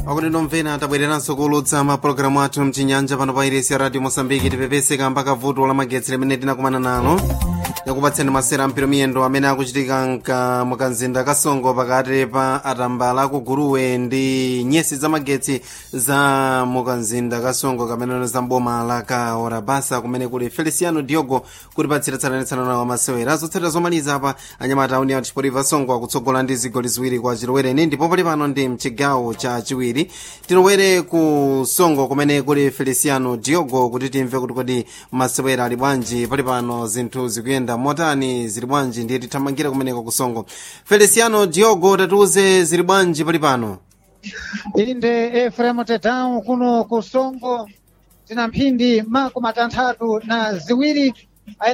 akuti nomvera tabwereranso kuulutsa mapulogalamu athu mchinyanja pano pa iresi ya radio mosambiki tipepeseka mpaka vuto la magetsi limene tinakumana nalo yakupatseni masera mpiro miyendo amene akuchitika mka mukanzinda kasongo pakati pa atambala kuguruwe ndi nyesi za magetsi za mukanzinda kasongo kamene za mboma la kaora basa kumene kuli feliciano diogo kutipatsira tsananetsana wa masewera zotsatira zomaliza apa anyamata auni atichipotiva songo akutsogola ndi zigoli ziwiri kwa chilowereni ndipo pali pano ndi mchigawo cha chiwiri tilowere ku songo kumene kuli feliciano diogo kuti timve kuti kodi masewera ali bwanji pali pano zinthu zikuyenda motani zili bwanji ndiye tithamangira kumeneko ku songo feliciano diogo tatiuze zili bwanji pali pano inde efremo tetau kuno ku songo tina mphindi makumi atanthatu na ziwiri